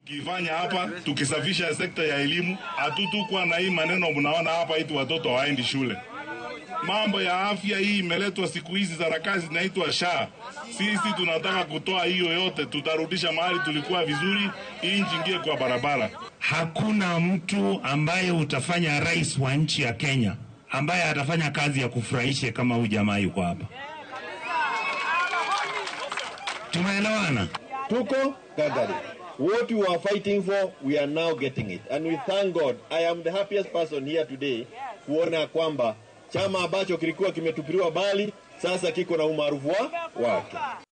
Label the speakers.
Speaker 1: kifanya hapa tukisafisha sekta ya elimu, hatutukwa na hii maneno mnaona hapa, iti watoto hawaendi shule. Mambo ya afya hii imeletwa siku hizi, sarakasi zinaitwa SHA. Sisi tunataka kutoa hiyo yote, tutarudisha mahali tulikuwa vizuri, hii nchi ingie kwa barabara.
Speaker 2: Hakuna mtu ambaye utafanya rais wa nchi ya Kenya ambaye atafanya kazi ya kufurahisha kama huyu jamaa yuko hapa. Tumeelewana?
Speaker 3: tuko gagari. What we were fighting for, we are now getting it. And we thank God. I am the happiest person here today kuona kwamba chama ambacho kilikuwa kimetupiliwa bali sasa kiko na umaarufu wa- wake.